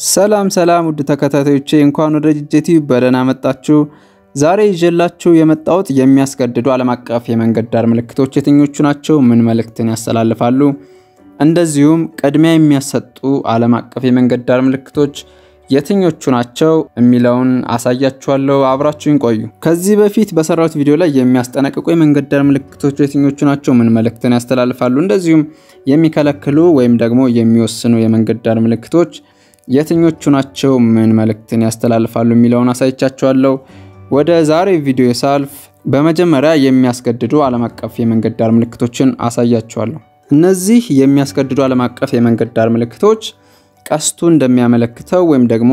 ሰላም ሰላም ውድ ተከታታዮቼ እንኳን ወደ ጅጀቲ በደህና መጣችሁ። ዛሬ ይዤላችሁ የመጣሁት የሚያስገድዱ ዓለም አቀፍ የመንገድ ዳር ምልክቶች የትኞቹ ናቸው? ምን መልእክትን ያስተላልፋሉ? እንደዚሁም ቅድሚያ የሚያሰጡ ዓለም አቀፍ የመንገድ ዳር ምልክቶች የትኞቹ ናቸው የሚለውን አሳያችኋለሁ። አብራችሁን ቆዩ። ከዚህ በፊት በሰራሁት ቪዲዮ ላይ የሚያስጠነቅቁ የመንገድ ዳር ምልክቶች የትኞቹ ናቸው? ምን መልእክትን ያስተላልፋሉ? እንደዚሁም የሚከለክሉ ወይም ደግሞ የሚወስኑ የመንገድ ዳር ምልክቶች የትኞቹ ናቸው? ምን መልእክትን ያስተላልፋሉ የሚለውን አሳይቻችኋለሁ። ወደ ዛሬ ቪዲዮ ሳልፍ በመጀመሪያ የሚያስገድዱ ዓለም አቀፍ የመንገድ ዳር ምልክቶችን አሳያችኋለሁ። እነዚህ የሚያስገድዱ ዓለም አቀፍ የመንገድ ዳር ምልክቶች ቀስቱ እንደሚያመለክተው ወይም ደግሞ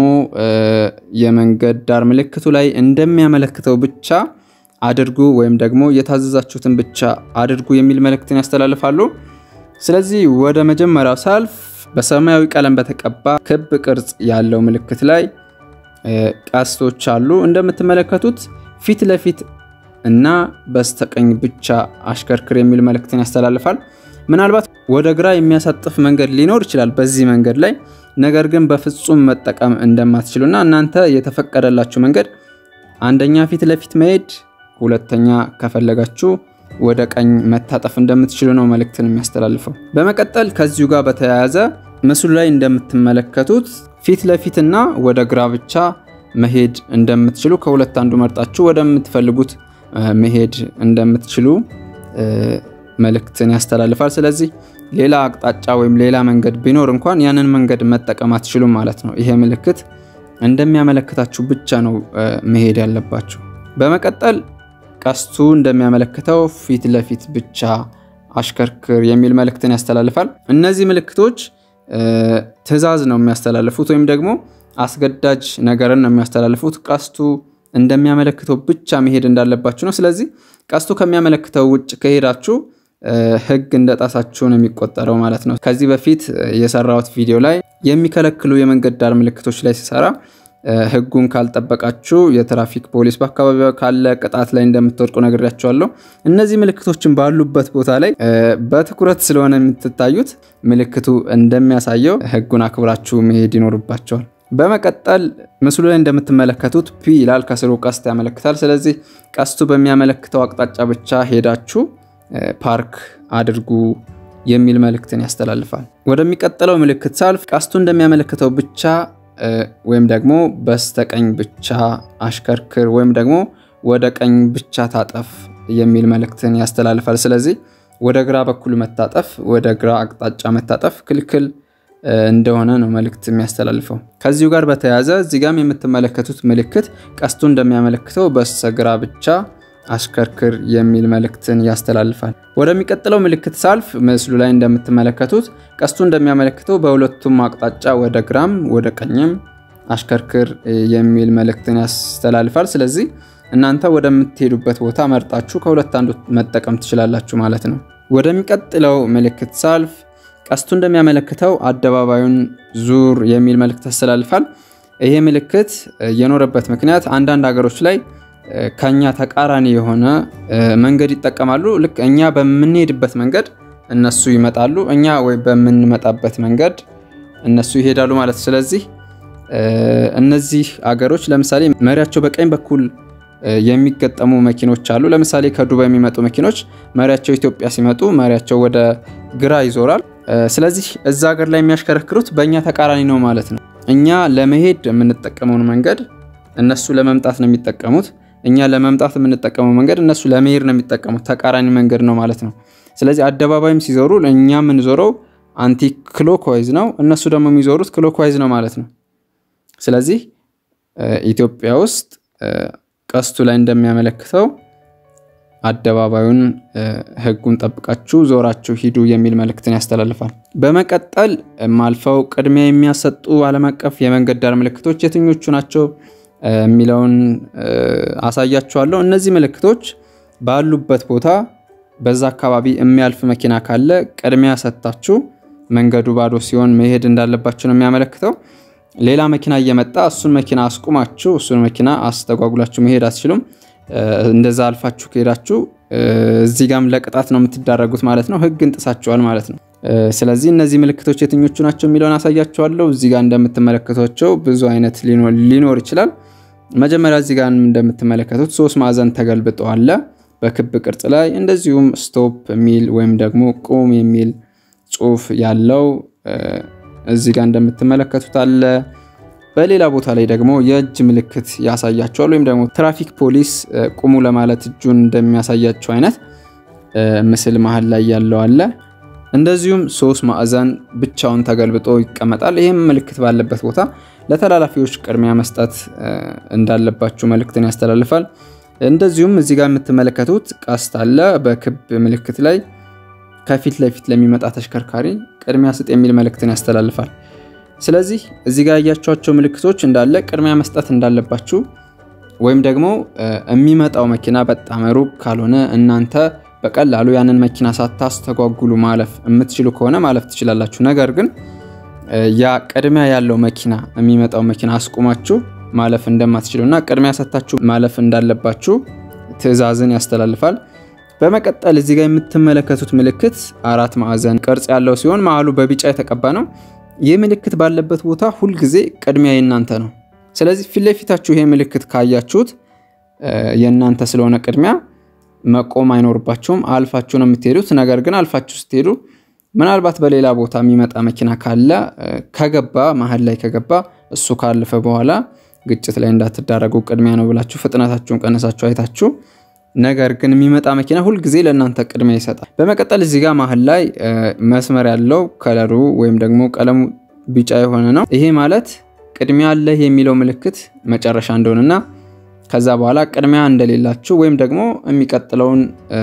የመንገድ ዳር ምልክቱ ላይ እንደሚያመለክተው ብቻ አድርጉ ወይም ደግሞ የታዘዛችሁትን ብቻ አድርጉ የሚል መልእክትን ያስተላልፋሉ። ስለዚህ ወደ መጀመሪያው ሳልፍ በሰማያዊ ቀለም በተቀባ ክብ ቅርጽ ያለው ምልክት ላይ ቀስቶች አሉ። እንደምትመለከቱት ፊት ለፊት እና በስተቀኝ ብቻ አሽከርክር የሚል መልእክትን ያስተላልፋል። ምናልባት ወደ ግራ የሚያሳጥፍ መንገድ ሊኖር ይችላል በዚህ መንገድ ላይ ነገር ግን በፍጹም መጠቀም እንደማትችሉና እናንተ የተፈቀደላችሁ መንገድ አንደኛ ፊት ለፊት መሄድ፣ ሁለተኛ ከፈለጋችሁ ወደ ቀኝ መታጠፍ እንደምትችሉ ነው መልእክትን የሚያስተላልፈው። በመቀጠል ከዚሁ ጋር በተያያዘ ምስሉ ላይ እንደምትመለከቱት ፊት ለፊትና ወደ ግራ ብቻ መሄድ እንደምትችሉ ከሁለት አንዱ መርጣችሁ ወደምትፈልጉት መሄድ እንደምትችሉ መልእክትን ያስተላልፋል። ስለዚህ ሌላ አቅጣጫ ወይም ሌላ መንገድ ቢኖር እንኳን ያንን መንገድ መጠቀም አትችሉም ማለት ነው። ይሄ ምልክት እንደሚያመለክታችሁ ብቻ ነው መሄድ ያለባችሁ። በመቀጠል ቀስቱ እንደሚያመለክተው ፊት ለፊት ብቻ አሽከርክር የሚል መልእክትን ያስተላልፋል። እነዚህ ምልክቶች ትዕዛዝ ነው የሚያስተላልፉት ወይም ደግሞ አስገዳጅ ነገርን ነው የሚያስተላልፉት። ቀስቱ እንደሚያመለክተው ብቻ መሄድ እንዳለባችሁ ነው። ስለዚህ ቀስቱ ከሚያመለክተው ውጭ ከሄዳችሁ ሕግ እንደጣሳችሁ ነው የሚቆጠረው ማለት ነው። ከዚህ በፊት የሰራሁት ቪዲዮ ላይ የሚከለክሉ የመንገድ ዳር ምልክቶች ላይ ሲሰራ ሕጉን ካልጠበቃችሁ የትራፊክ ፖሊስ በአካባቢው ካለ ቅጣት ላይ እንደምትወድቁ ነግሬያቸዋለሁ። እነዚህ ምልክቶችን ባሉበት ቦታ ላይ በትኩረት ስለሆነ የምትታዩት ምልክቱ እንደሚያሳየው ሕጉን አክብራችሁ መሄድ ይኖርባቸዋል። በመቀጠል ምስሉ ላይ እንደምትመለከቱት ፒ ይላል፣ ከስሩ ቀስት ያመለክታል። ስለዚህ ቀስቱ በሚያመለክተው አቅጣጫ ብቻ ሄዳችሁ ፓርክ አድርጉ የሚል መልእክትን ያስተላልፋል። ወደሚቀጥለው ምልክት ሳልፍ ቀስቱ እንደሚያመለክተው ብቻ ወይም ደግሞ በስተቀኝ ብቻ አሽከርክር ወይም ደግሞ ወደ ቀኝ ብቻ ታጠፍ የሚል መልእክትን ያስተላልፋል። ስለዚህ ወደ ግራ በኩል መታጠፍ፣ ወደ ግራ አቅጣጫ መታጠፍ ክልክል እንደሆነ ነው መልእክት የሚያስተላልፈው። ከዚሁ ጋር በተያያዘ እዚህ ጋም የምትመለከቱት ምልክት ቀስቱ እንደሚያመለክተው በስተግራ ብቻ አሽከርክር የሚል መልእክትን ያስተላልፋል። ወደሚቀጥለው ምልክት ሳልፍ ምስሉ ላይ እንደምትመለከቱት ቀስቱ እንደሚያመለክተው በሁለቱም አቅጣጫ ወደ ግራም ወደ ቀኝም አሽከርክር የሚል መልእክትን ያስተላልፋል። ስለዚህ እናንተ ወደምትሄዱበት ቦታ መርጣችሁ ከሁለት አንዱ መጠቀም ትችላላችሁ ማለት ነው። ወደሚቀጥለው ምልክት ሳልፍ ቀስቱ እንደሚያመለክተው አደባባዩን ዙር የሚል መልእክት ያስተላልፋል። ይሄ ምልክት የኖረበት ምክንያት አንዳንድ ሀገሮች ላይ ከኛ ተቃራኒ የሆነ መንገድ ይጠቀማሉ። ልክ እኛ በምንሄድበት መንገድ እነሱ ይመጣሉ፣ እኛ ወይ በምንመጣበት መንገድ እነሱ ይሄዳሉ ማለት። ስለዚህ እነዚህ አገሮች ለምሳሌ መሪያቸው በቀኝ በኩል የሚገጠሙ መኪኖች አሉ። ለምሳሌ ከዱባይ የሚመጡ መኪኖች መሪያቸው ኢትዮጵያ ሲመጡ መሪያቸው ወደ ግራ ይዞራል። ስለዚህ እዛ ሀገር ላይ የሚያሽከረክሩት በእኛ ተቃራኒ ነው ማለት ነው። እኛ ለመሄድ የምንጠቀመውን መንገድ እነሱ ለመምጣት ነው የሚጠቀሙት። እኛ ለመምጣት የምንጠቀመው መንገድ እነሱ ለመሄድ ነው የሚጠቀሙት። ተቃራኒ መንገድ ነው ማለት ነው። ስለዚህ አደባባይም ሲዞሩ እኛ የምንዞረው አንቲ ክሎክዋይዝ ነው፣ እነሱ ደግሞ የሚዞሩት ክሎክዋይዝ ነው ማለት ነው። ስለዚህ ኢትዮጵያ ውስጥ ቀስቱ ላይ እንደሚያመለክተው አደባባዩን ሕጉን ጠብቃችሁ ዞራችሁ ሂዱ የሚል መልእክትን ያስተላልፋል። በመቀጠል ማልፈው ቅድሚያ የሚያሰጡ ዓለም አቀፍ የመንገድ ዳር ምልክቶች የትኞቹ ናቸው የሚለውን አሳያችኋለሁ። እነዚህ ምልክቶች ባሉበት ቦታ በዛ አካባቢ የሚያልፍ መኪና ካለ ቅድሚያ ሰጥታችሁ መንገዱ ባዶ ሲሆን መሄድ እንዳለባችሁ ነው የሚያመለክተው። ሌላ መኪና እየመጣ እሱን መኪና አስቁማችሁ እሱን መኪና አስተጓጉላችሁ መሄድ አትችሉም። እንደዛ አልፋችሁ ከሄዳችሁ እዚህ ጋም ለቅጣት ነው የምትዳረጉት ማለት ነው። ህግን ጥሳችኋል ማለት ነው። ስለዚህ እነዚህ ምልክቶች የትኞቹ ናቸው የሚለውን አሳያችኋለሁ። እዚህ ጋር እንደምትመለከቷቸው ብዙ አይነት ሊኖር ይችላል። መጀመሪያ እዚህ ጋር እንደምትመለከቱት ሶስት ማዕዘን ተገልብጦ አለ በክብ ቅርጽ ላይ እንደዚሁም ስቶፕ የሚል ወይም ደግሞ ቁም የሚል ጽሑፍ ያለው እዚህ ጋር እንደምትመለከቱት አለ። በሌላ ቦታ ላይ ደግሞ የእጅ ምልክት ያሳያቸዋል ወይም ደግሞ ትራፊክ ፖሊስ ቁሙ ለማለት እጁን እንደሚያሳያቸው አይነት ምስል መሀል ላይ ያለው አለ። እንደዚሁም ሶስት ማዕዘን ብቻውን ተገልብጦ ይቀመጣል። ይህም ምልክት ባለበት ቦታ ለተላላፊዎች ቅድሚያ መስጠት እንዳለባችሁ መልእክትን ያስተላልፋል። እንደዚሁም እዚህ ጋር የምትመለከቱት ቀስት አለ በክብ ምልክት ላይ ከፊት ለፊት ለሚመጣ ተሽከርካሪ ቅድሚያ ስጥ የሚል መልእክትን ያስተላልፋል። ስለዚህ እዚህ ጋር ያያቸዋቸው ምልክቶች እንዳለ ቅድሚያ መስጠት እንዳለባችሁ ወይም ደግሞ የሚመጣው መኪና በጣም ሩቅ ካልሆነ እናንተ በቀላሉ ያንን መኪና ሳታስተጓጉሉ ማለፍ የምትችሉ ከሆነ ማለፍ ትችላላችሁ። ነገር ግን ያ ቅድሚያ ያለው መኪና የሚመጣው መኪና አስቁማችሁ ማለፍ እንደማትችሉ እና ቅድሚያ ሰጥታችሁ ማለፍ እንዳለባችሁ ትዕዛዝን ያስተላልፋል። በመቀጠል እዚህ ጋር የምትመለከቱት ምልክት አራት ማዕዘን ቅርጽ ያለው ሲሆን መሀሉ በቢጫ የተቀባ ነው። ይህ ምልክት ባለበት ቦታ ሁልጊዜ ቅድሚያ የእናንተ ነው። ስለዚህ ፊት ለፊታችሁ ይሄ ምልክት ካያችሁት የእናንተ ስለሆነ ቅድሚያ መቆም አይኖርባችሁም። አልፋችሁ ነው የምትሄዱት። ነገር ግን አልፋችሁ ስትሄዱ ምናልባት በሌላ ቦታ የሚመጣ መኪና ካለ ከገባ መሀል ላይ ከገባ እሱ ካለፈ በኋላ ግጭት ላይ እንዳትዳረጉ ቅድሚያ ነው ብላችሁ ፍጥነታችሁን ቀነሳችሁ አይታችሁ ነገር ግን የሚመጣ መኪና ሁልጊዜ ለእናንተ ቅድሚያ ይሰጣል። በመቀጠል እዚህ ጋር መሀል ላይ መስመር ያለው ከለሩ ወይም ደግሞ ቀለሙ ቢጫ የሆነ ነው። ይሄ ማለት ቅድሚያ አለህ የሚለው ምልክት መጨረሻ እንደሆነና ከዛ በኋላ ቅድሚያ እንደሌላችሁ ወይም ደግሞ የሚቀጥለውን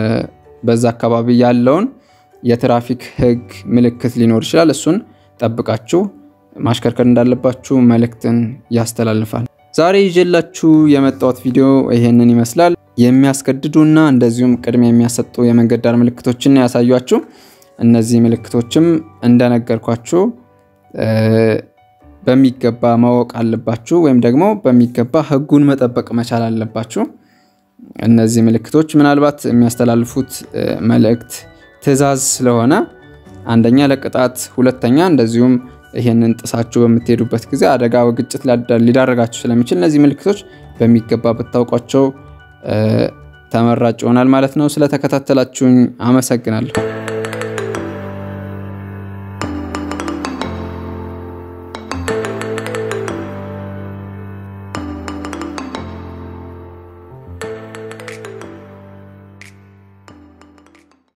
በዛ አካባቢ ያለውን የትራፊክ ሕግ ምልክት ሊኖር ይችላል። እሱን ጠብቃችሁ ማሽከርከር እንዳለባችሁ መልእክትን ያስተላልፋል። ዛሬ ይዤላችሁ የመጣሁት ቪዲዮ ይሄንን ይመስላል። የሚያስገድዱና እንደዚሁም ቅድሚያ የሚያሰጡ የመንገድ ዳር ምልክቶችን ያሳያችሁ። እነዚህ ምልክቶችም እንደነገርኳችሁ በሚገባ ማወቅ አለባችሁ፣ ወይም ደግሞ በሚገባ ህጉን መጠበቅ መቻል አለባችሁ። እነዚህ ምልክቶች ምናልባት የሚያስተላልፉት መልእክት ትዕዛዝ ስለሆነ አንደኛ ለቅጣት፣ ሁለተኛ እንደዚሁም ይህንን ጥሳችሁ በምትሄዱበት ጊዜ አደጋ ግጭት ሊዳረጋችሁ ስለሚችል እነዚህ ምልክቶች በሚገባ ብታውቋቸው ተመራጭ ይሆናል ማለት ነው። ስለተከታተላችሁኝ አመሰግናለሁ።